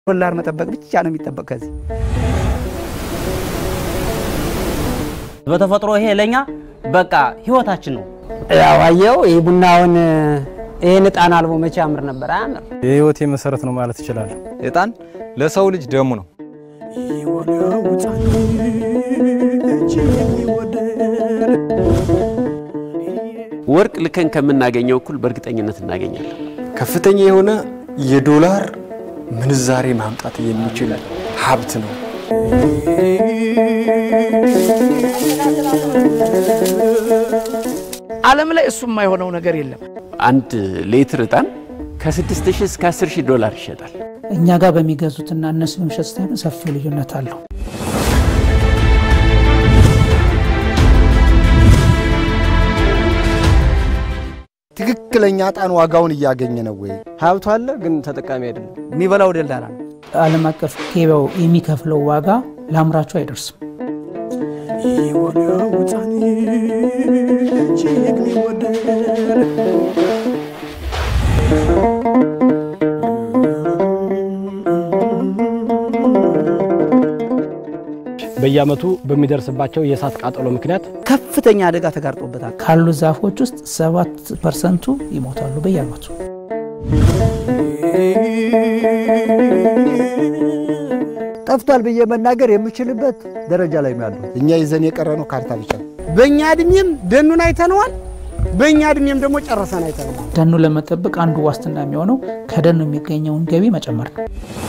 ዶላር መጠበቅ ብቻ ነው የሚጠበቅ ከዚህ በተፈጥሮ ይሄ ለኛ በቃ ህይወታችን ነው። ያው አየው ይህ ቡናውን ይህን እጣን አልቦ መቼ ያምር ነበር? አያምር። የህይወቴ መሰረት ነው ማለት እችላለሁ። እጣን ለሰው ልጅ ደሙ ነው። ወርቅ ልከን ከምናገኘው እኩል በእርግጠኝነት እናገኛለን። ከፍተኛ የሆነ የዶላር ምንዛሬ ማምጣት የሚችል ሀብት ነው። ዓለም ላይ እሱ የማይሆነው ነገር የለም። አንድ ሌትር እጣን ከ6000 እስከ 10000 ዶላር ይሸጣል። እኛ ጋር በሚገዙትና እነሱ በሚሸጡት ሰፊ ልዩነት አለው። ትክክለኛ ዕጣን ዋጋውን እያገኘ ነው ወይ? ሀብቱ አለ ግን ተጠቃሚ አይደለም። የሚበላው ደላላ ነው። ዓለም አቀፍ ገበያው የሚከፍለው ዋጋ ለአምራቹ አይደርስም። በየዓመቱ በሚደርስባቸው የእሳት ቃጠሎ ምክንያት ከፍተኛ አደጋ ተጋርጦበታል። ካሉ ዛፎች ውስጥ ሰባት ፐርሰንቱ ይሞታሉ በየዓመቱ። ጠፍቷል ብዬ መናገር የምችልበት ደረጃ ላይ ነው ያለው። እኛ ይዘን የቀረ ነው ካርታ ብቻ። በእኛ እድሜም ደኑን አይተነዋል፣ በእኛ እድሜም ደግሞ ጨረሰን አይተነዋል። ደኑ ለመጠበቅ አንዱ ዋስትና የሚሆነው ከደኑ የሚገኘውን ገቢ መጨመር ነው።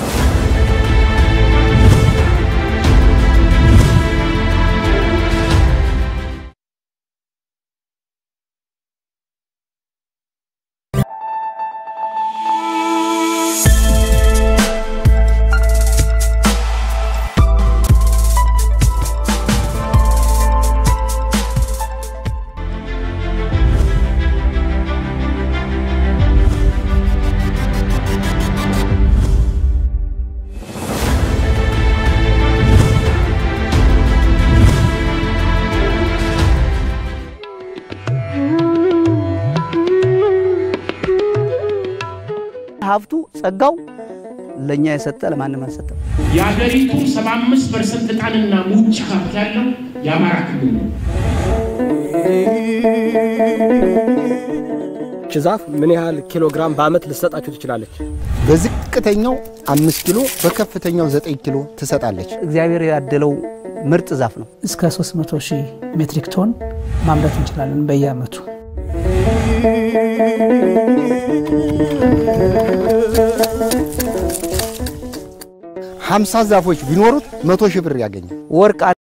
ሀብቱ ጸጋው ለእኛ የሰጠ ለማንም አልሰጠም። የአገሪቱ 75 ፐርሰንት ዕጣንና ሙጫ ሀብት ያለው የአማራ ክልል ነው። ይህች ዛፍ ምን ያህል ኪሎ ግራም በአመት ልትሰጣችሁ ትችላለች? በዝቅተኛው አምስት ኪሎ በከፍተኛው ዘጠኝ ኪሎ ትሰጣለች። እግዚአብሔር ያደለው ምርጥ ዛፍ ነው። እስከ 300 ሺህ ሜትሪክ ቶን ማምረት እንችላለን በየዓመቱ። ሀምሳ ዛፎች ቢኖሩት መቶ ሺህ ብር ያገኛል። ወርቅ